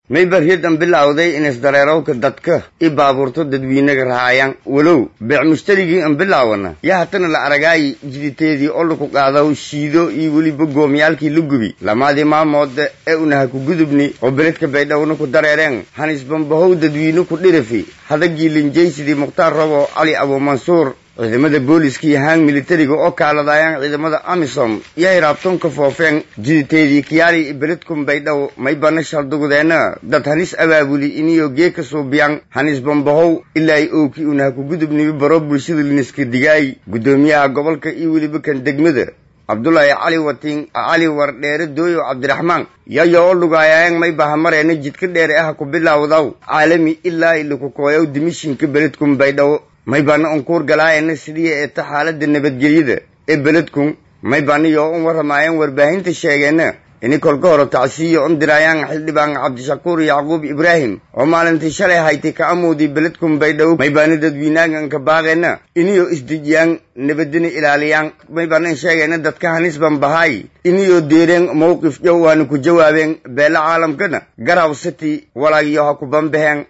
mayba riyadan bilowday in isdareerowka dadka i baabuurto dadweynaga rahaayaan walow beec mushtarigii an bilaawana yaa hatana la aragaayi jiditeedii oo laku qaadaw shiido iyo weliba goomyaalkii la gubi lamaadii maamoodda ee unaha ku gudubni oo beledka baydhowna ku dareereen hanisbambahow dadweyne ku dhirafi hadagii linjaysidii mukhtaar robo cali abuumansuur ciidamada booliska iyo haan militariga oo kaaladaayaan ciidamada amisom yay raabtoonka foofeen jiditeedii kiyaali beledkun baydhow may bana shaldugudeenna dad hanis abaabuli iniyo geeka suubiyaan hanis bambahow ilaa ay ookii unaha ku gudubnibi baro bulshada liniska digaay guddoomiyaha gobolka iyo weliba kan degmada cabdulaahi cali watiin cali wardheere dooyo cabdiraxmaan yayo oo lugaayaayan may bahamareena jidka dheere ah ku bilaawdaw caalami ilaa ilaku kooyaw dimishinka beledkun baydhabo may baana unkuur galaayana sidii eeta xaaladda nabadgelyada ee beledkun may baaniyo un warramaayeen warbaahinta sheegeenna ini kolka hore tacsiyo un diraayaan xildhibaan cabdishakuur yacquub ibraahim oo maalintii shalay haytay ka amoodii beledkun baydhabo may baana dadwiinaagan ka baaqeenna iniyo isdejiyaan nabadina ilaaliyaan may baana in sheegeenna dadka hanisban bahaay iniyo deereen mowqif dhow waana ku jawaabeen beela caalamkana garhaw city walaagyo ha ku bambaheen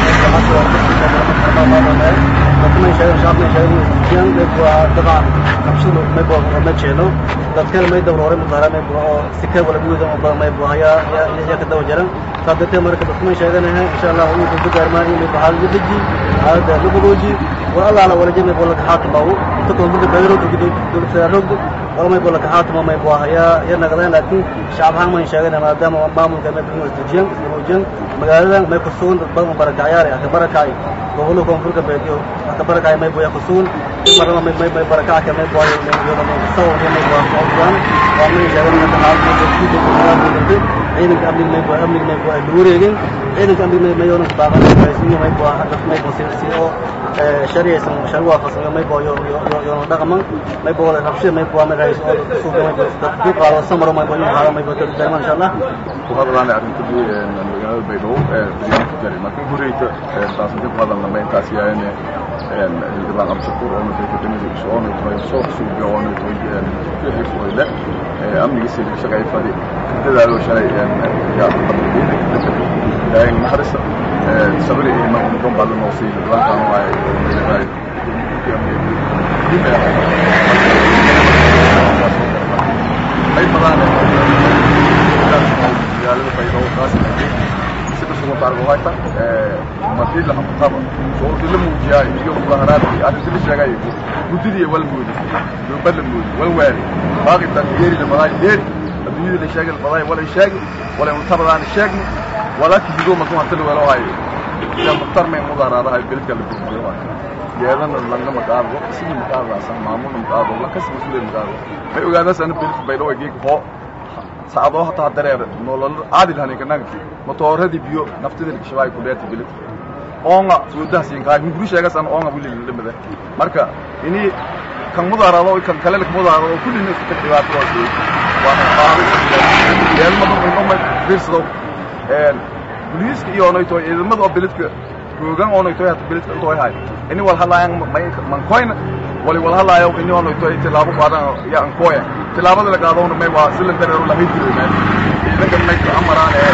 dadkana sheegan shacabna sheegan yan waa dabcan qabshada may boo ma jeelo dadkana may dawr hore mudahara may boo oo sika wala guuda oo badan may boo ya ya ya ka dawa jaran sababta marka dadkana sheegan ah insha Allah uu ku gaarmaa in may bahal deji hada lugudoji wa Allah la wala jina bola ka haatmaw inta ko muddo bayro dugu dulsa rog wala may bola ka haatma may boo ya ya nagadan laakiin shacab ahaan may sheegan maadaama maamulka may buu isdejiyan isdejiyan magaalada may ku sugan dad badan barakacayaar ah barakacay gobolka koonfurka beediyo kabarakaay may boya kusuun marnaba may may may barakaca ka may boya may yoda may saw may boya qowdan waa may jaran ka xaalada dadku dadku ciidanka amniga may boya amniga may boya luureegin ciidanka amniga may yoona baaban may may boya hadda may boya si oo shariyaysan sharwa fasan may boya yo yo dhaqaman may boya rabshid may boya may raayis oo suuqa may boya dadku qaado samaro may boya hala may boya dadku insha Allah وهذا arrinta ku magaalada baydhabo baryaanka jari markii horeyta taasnti ku hadalna ma intaas yaayeen xildhibaan cabdishakuur oo nutay kadamida isoo nutay soo suubiya oo nutay wixii amnigiisa laga shaqeey fadi dadaalo shalay yaa ilaahay naxariista sabri iyo marka mudan baa lanoo siiyey xildhibaankan waaye meelahay ay badaan magaalada baydhabo taas sida sugan taargo hayta markii la qabtaba oo dil muujiyaa iyo mudaharaadkii arrintii la sheegay guddidii wal moodi dowbad la moodi wal waari baaqi tangeeri la maday deed adduunyada la sheegay la maday wala sheegi wala mutabadaan sheegni wala kidigo ma kuma tal wala hay ila muxtar may mudaharaadaha bilka la bixiyo yeedana langa maqaado sidii maqaado asan maamul maqaado la kasbi sulee maqaado may ogaadaas ana bilka baydhabo geeg hoo saacadoo hataa dareer nolol caadi lahanin kanagti motooradii biyo naftida shabaay ku dheerti bilit oonga suudaha siinkaay mugri sheegas an oonga wili limada marka ini kan mudaarado kan kale lak mudaarado kulli nin ka dhibaato waa soo waa qaadi yeelma dad inoo ma fiirsado een booliiska iyo onay tooy ciidamada oo bilitka hoogan onay tooy hata bilitka tooy hay ini wal halayaan man koyna wali wal halayo ini onay tooy tilaabo qaadan ya an koya tilaabada la qaadona may waa sila dareero la hidiro meel ciidanka may ka amaraan ee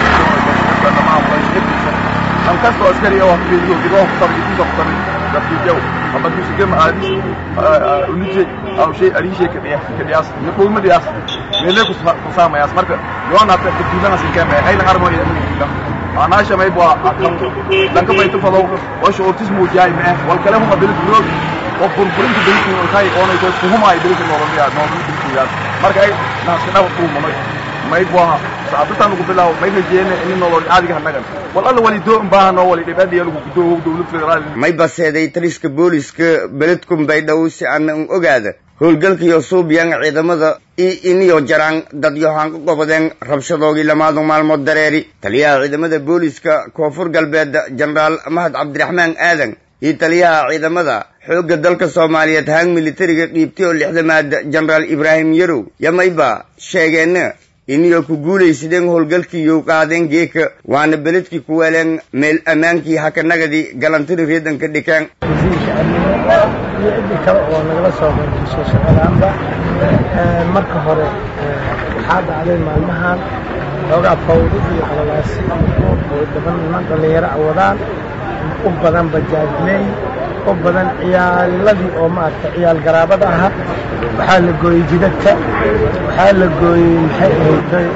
an kastoo askari oo fiiriyo gidoo kutabay inta kutabay dadkiijaw ama dusigama aadis unije aw shay arishay ka dhiyaas ka dhiyaas ni kulma dhiyaas meele ku saamayaas marka yoona ta duulana sin kama hayla armo iyo amniga anaasha may baa danka bay tufado oo shortis muujay ma wal kale huma bil bureau oo burburinta bilki oo kay oo ay ku huma ay bilki nolol ya nolol bilki ya marka ay naasna ku mamay may baa saabtan ugu bilaw may rajeene in nolol caadiga hanagan wal alla wali doo baahno wali dhibadii lagu gudoo dawlad federaal may baseeday taliska booliska beledkun baydhabo si aan u ogaada howlgalkiyo suubiyaan ciidamada i iniyo jaraan dad yohaan ku gobodeen rabshadoogii lamaadu maalmood dareeri taliyaha ciidamada booliska koonfur galbeed jenaraal mahad cabdiraxmaan aadan iyo taliyaha ciidamada xoogga dalka soomaaliyeed haan militariga dhiibtay oo lixdamaad jenaraal ibraahim yarow yamayba sheegeenna iniyo ku guulaysideen howlgalkiiyo qaadeen geeka waana beledkii ku weeleen meel ammaankii hakanagadii galantida reedanka dhikeen iyo ciddii kale oo nagala soo qeybgashay shaqadaanba marka hore waxaa dhacday maalmahan xoogaa fawdo iyo qalalaasi oo badan niman dhallinyaro a wadaan u badan bajaajley u badan ciyaaladii oo maaragta ciyaal garaabada ahaa waxaa la gooyey jidadka waxaa la gooyey maxay ahayd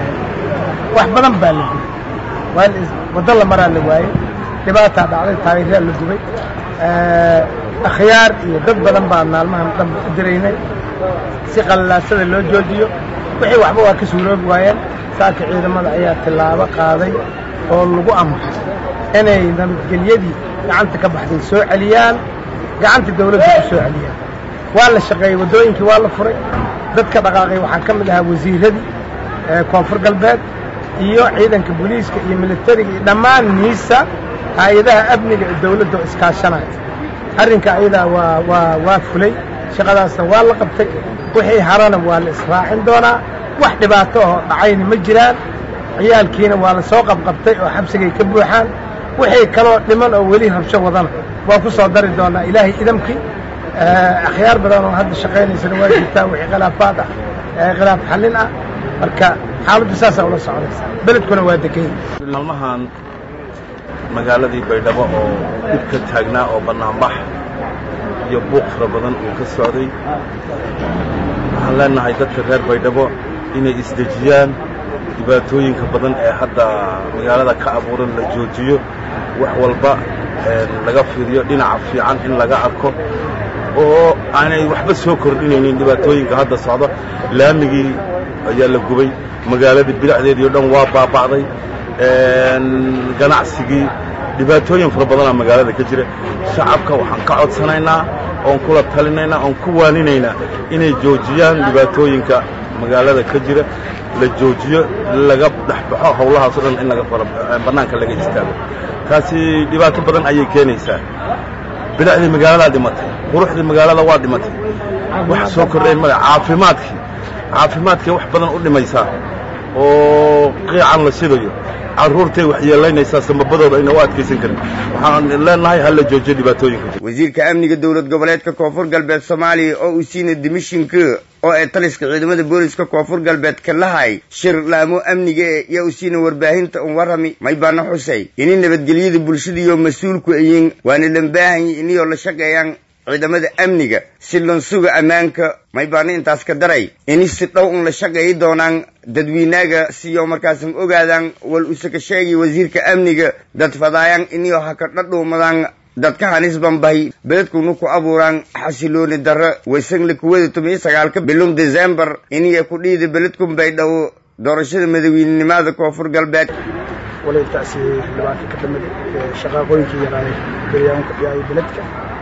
wax badan baa la gubay waa waddo la maraa la waayey dhibaataa dhacday taageeraa la gubay akhyaar iyo dad badan baa maalmahan dhanba u diraynay si qalalaasada loo joojiyo wixii waxba waa ka suuroobi waayeen saaka ciidamada ayaa tillaabo qaaday oo lagu amray inay nabadgelyadii gacanta ka baxday soo celiyaan gacanta dawladda ku soo celiyaan waa la shaqeeyey waddooyinkii waa la furay dadka dhaqaaqay waxaa ka mid ahaa wasiiradii koonfur galbeed iyo ciidanka booliiska iyo militariga iyo dhammaan niisa hay-adaha amniga ee dawladda oo iskaashanaya arrinka ayadaa waa waa waa fulay shaqadaasna waa la qabtay wixii harana waa la israacin doonaa wax dhibaato ahoo dhacayna ma jiraan ciyaalkiina waa la soo qabqabtay oo xabsigay ka buuxaan wixii kaloo dhiman oo weli rabsho wadana waa ku soo dari doonaa ilaahay idamkii akhyaar badan oo hadda shaqaynaysana waa jirtaa wixii khilaafaad ah khilaaf xallin ah marka xaaladdu saasaa ula socdaysa beledkuna waa dekay maalmahan magaaladii baydhabo oo dhib ka taagnaa oo bannaanbax iyo buuq fara badan uu ka socday waxaan leenahay dadka reer baydhabo inay isdejiyaan dhibaatooyinka badan ee hadda magaalada ka abuuran la joojiyo wax walba laga fiiriyo dhinaca fiican in laga arko oo aanay waxba soo kordhinaynin dhibaatooyinka hadda socda laamigii ayaa la gubay magaaladii bilacdeedii o dhan waa baaba'day ganacsigii dhibaatooyin fara badanaa magaalada ka jira shacabka waxaan ka codsanaynaa oon kula talinaynaa oon ku waaninaynaa inay joojiyaan dhibaatooyinka magaalada ka jira la joojiyo laga dhexbaxo howlahaas o dhan in laga bannaanka laga istaago taasi dhibaato badan ayay keenaysaa bilacdii magaaladaa dhimatay quruxdii magaalada waa dhimatay wax soo kordhayn male caafimaadkii caafimaadkay wax badan u dhimaysaa oo qiican la sidayo carruurtay wax yeelaynaysaa samabadooda ayna u adkaysan karin waxaan leenahay ha la joojiyo dhibaatooyinka wasiirka amniga dowlad goboleedka koonfur galbeed soomaaliya oo uu siina dimishinka oo ee taliska ciidamada booliska koonfur galbeed ka lahay shir laamo amniga ee yaa u siina warbaahinta un warrami maybaana xusay ini nabadgelyada bulshadiiyo mas-uulku ayin waana lambaahanyi iniyoo la shaqeeyaan ciidamada amniga si lansuga ammaanka maybaana intaas ka daray ini si dhow un la shaqeeyi doonaan dadwiinaaga siyo markaasan ogaadaan wal usaka sheegay wasiirka amniga dad fadaayaan iniyoo haka dhadhuumadaan dadka hanis banbahay beledkuna ku abuuraan xasilooni darro waysanla kuwada toban sagaalka bilum decembar iniya ku dhiida beledkun bay dhow doorashada madaweynenimada koonfur galbeed wala intaasi dhibaato ka damid shaqaaqooyinkii yaraaday galyaanka iyo beledka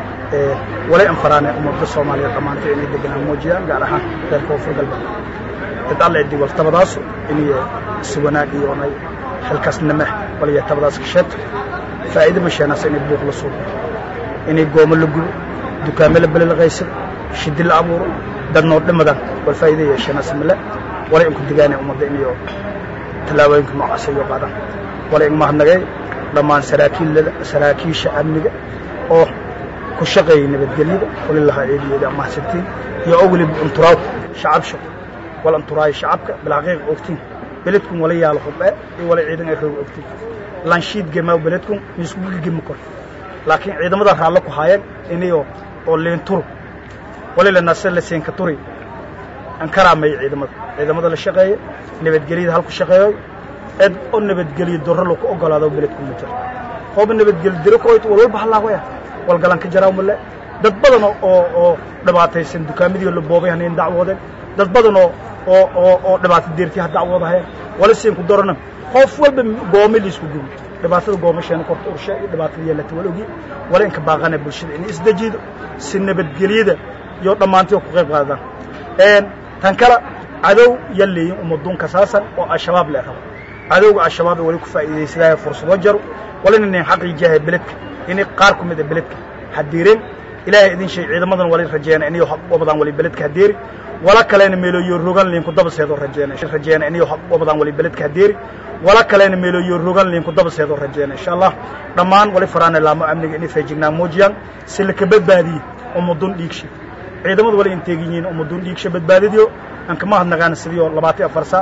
walay anfaraane ummadda soomaaliyeed dhammaantay inay deganaan muujiyaan gaar ahaan reer koonfur galbeed cid alle cidii wartabadaasu inay si wanaag iyo onay xilkaasnime waliya tabadaas kasheeto faa'iido ma sheenaasa inay buuq la suuqo inay goomo la gubo dukaamo la belelaqaysado shidi la abuuro dad noo dhimadan wal faa'iido yeesheenaasa male walay inku digaanay ummadda inayo tallaabooyinka noocaas ayo qaadaan walay ing mahadnagay dhammaan saraakiillada saraakiisha amniga oo ku shaqeeyay nabadgelyada walilaha eediyeeda mahadsantiin iyo oo weliba unturaaw shacab shaqo wal unturaayo shacabka bilxaqiiq ogtiin beledkun wala yaalo hubee iyo wala ciidan ay roog ogtiin lanshiid gemaa beledkun miiskugu gigima kor laakiin ciidamada raallo ku haayeen inayo oo leenturu walila nase la seenka turi aan karaameeyo ciidamada ciidamada la shaqeeya nabadgelyada halku shaqeeyo cid oo nabadgeliyo darro lagu ogolaado beledku ma jiro hooba nabadgeli diro koyt walwalba halaawaya walgalan ka jaraa male dad badan oo oo dhibaataysan dukaamadii la boobay hanayn dacwoodeen dad badan oo oo oo oo dhibaato deertii ha dacwoodahayeen wala siin ku darana qof walba goome liisku gubi dhibaatada goomasheena korta urshe iyo dhibaatada yeelata wal ogi wala inka baaqana bulshada inay isdejido si nabadgelyada iyo dhammaantii ku qayb qaadaan tan kale cadow yalleeyin umaduun kasaasan oo al-shabaab le rabo cadowga al-shabaab wali ku faa'iidaysadaya fursado jaro wala inayn xaqii jahay beledka inay qaar ku mid a beledka hadiireen ilaahay idin sheeg ciidamadan wali rajeena inay wabadaan wali beledka hadeeri wala kalena meelooyo rogan liin ku dabaseedo rajeena rajeena inay wabadaan wali beledka hadeeri wala kalena meelooyo rogan liin ku dabaseedo rajeena insha allah dhammaan wali faraana laamo amniga inay feejignaan muujiyaan si la ka badbaadiyo ummadun dhiigsha ciidamadu wala inteegin yihiin ummadun dhiigsha badbaadidiyo aan kama hadnaqaan sidii labaatan afar saa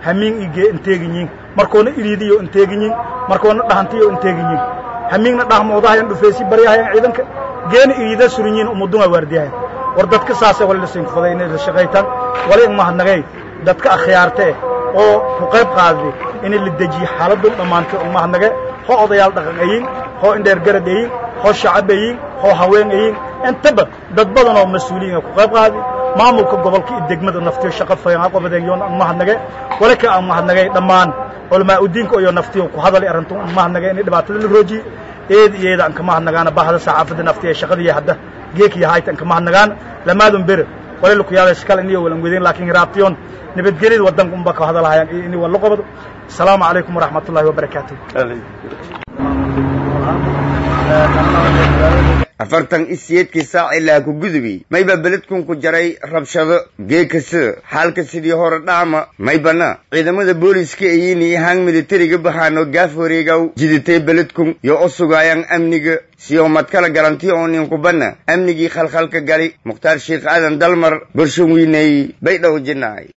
hamiin igee inteeginyin markoona iriidiyo inteeginyin markoona dhahantiyo inteeginyin hamiingna dhahmoodahayan dhufeesi baryahayan ciidanka geena iriida surinyin umudunga waardiyahayan war dadka saase wali lasiinkufaday inay la shaqaytaan wali in mahadnagay dadka akhyaarte eh oo ku qayb qaadaday inay la dejiyo xaaladun dhammaantay oo mahadnage hoo odayaal dhaqan ayin hoo indheer garad ayin hoo shacab ayin hoo haween ayin intaba dad badan oo mas-uuliyiin ku qayb qaaday maamulka gobolka iyo degmada naftiyo shaqo fayan aqobaden yoon aan mahadnagay wali ka aan mahadnagay dhammaan culamaa udiinka iyo naftiyo ku hadalay arrintan aan mahadnagay inay dhibaatada la roojiyey eed iyo eeda aan ka mahadnagaana bahda saxaafadda naftiya shaqadii hadda geekiyo hayta aan ka mahadnagaana lamaadun bere wali la ku yaabay iskale iniyo walan weydeen laakiin raabtiyoon nabadgelyada waddanka unba ka hadalhayaan iyo ini wala qobado asalaamu calaykum waraxmat ullahi wabarakaatuh afartan isiyeedkii saac ilaa ku gudubay mayba beledkun ku jaray rabshado geeka sida xaalka sidii hore dhaama maybana ciidamada booliska ayini hang militariga baxaano gaaf wareegaw jiditay beledkun yo o sugaayaan amniga siyo madkala garanti oo ninkubana amnigii khalkhalka gali mukhtaar sheekh aadan dalmar borshan wiiney bay dhow jinaay